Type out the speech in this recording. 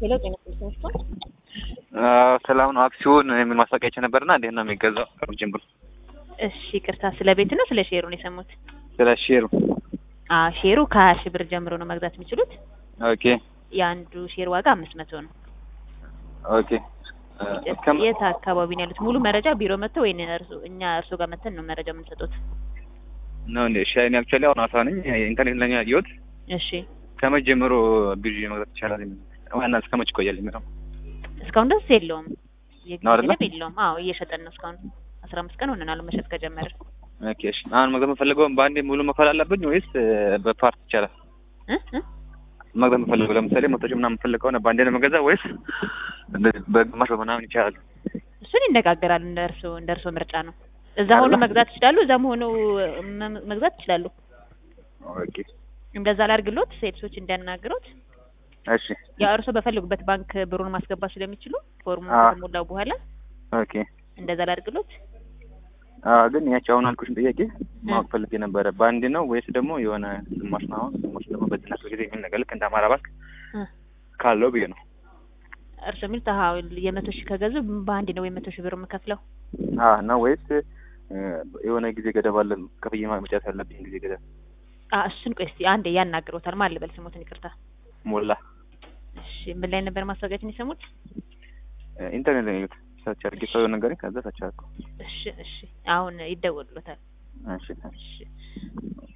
ሄሎ ጤና ይስጥልኝ። ሰላም ነው። አክሲዮን የሚል ማስታወቂያ አይቼ ነበርና እንዴት ነው የሚገዛው? ከሩቅ ጀምሮ እሺ ይቅርታ፣ ስለ ቤት ነው ስለ ሼሩ ነው የሰሙት? ስለ ሼሩ። አዎ ሼሩ ከሀያ ሺህ ብር ጀምሮ ነው መግዛት የሚችሉት። ኦኬ የአንዱ ሼር ዋጋ አምስት መቶ ነው። ኦኬ። እስከ የት አካባቢ ነው ያሉት? ሙሉ መረጃ ቢሮ መጥተው ወይ እኛ እርሶ ጋር መጥተን ነው መረጃ የምንሰጡት? ነው እንዴ? እሺ እኔ አክቹዋሊ አሁን አሳ ነኝ። ኢንተርኔት ላይ ነው ያየሁት። እሺ ከመቼ ጀምሮ ግዢ መግዛት ይቻላል? ዋና እስከ መቼ ይቆያል የሚለው እስካሁን ድረስ የለውም፣ የጊዜ ነው አይደለ? ገደብ የለውም። አዎ እየሸጠን ነው እስካሁን አስራ አምስት ቀን ሆነናል መሸጥ ከጀመርን። ኦኬ። እሺ አሁን መግዛት የምፈልገውን በአንዴ ሙሉ መክፈል አለብኝ ወይስ በፓርት ይቻላል? እ እ መግዛት የምፈልገው ለምሳሌ መቶ ሺህ ምናምን የምፈልግ ከሆነ በአንዴ ነው መገዛ ወይስ እንደዚህ በግማሽ በምናምን ይቻላል? እሱን ይነጋገራል። እንደ እርሶ እንደ እርሶ ምርጫ ነው። እዛ ሆኖ መግዛት ይችላሉ፣ እዛም ሆነው መ- መግዛት ይችላሉ። ኦኬ። እንደዛ ላድርግሎት፣ ሴልሶች እንዲያናግሩት እሺ። ያው እርሶ በፈለጉበት ባንክ ብሩን ማስገባት ስለሚችሉ ፎርሙ አዎ። ከተሞላው በኋላ ኦኬ። እንደዛ ላድርግሎት። አዎ ግን ያቺ አሁን አልኩሽን ጥያቄ ማወቅ ፈልጌ ነበረ። በአንድ ነው ወይስ ደግሞ የሆነ ግማሽ ነው? አሁን ግማሽ ደግሞ በዝና ጊዜ የሚል ነገር ልክ እንደ አማራ ባንክ እ ካለው ብዬ ነው። እርሶ የሚሉት አሀ የመቶ ሺህ ከገዙ በአንድ ነው የመቶ ሺህ ብር የምከፍለው? አዎ ነው ወይስ እ፣ የሆነ ጊዜ ገደብ አለ ክፍያ መጨረስ ያለብኝ ጊዜ ገደብ? አ እሱን ቆይ እስቲ አንዴ ያናግሮታል። ማን ልበል ስሞትን? ይቅርታ። ሞላ እሺ ምን ላይ ነበር ማስታወቂያችን የሰሙት? እ፣ ኢንተርኔት ላይ ነው ያየሁት። ሰርች አድርጌ ሰው ነገር ከዛ ሰርች አድርገው። እሺ እሺ አሁን ይደወሉታል። እሺ እሺ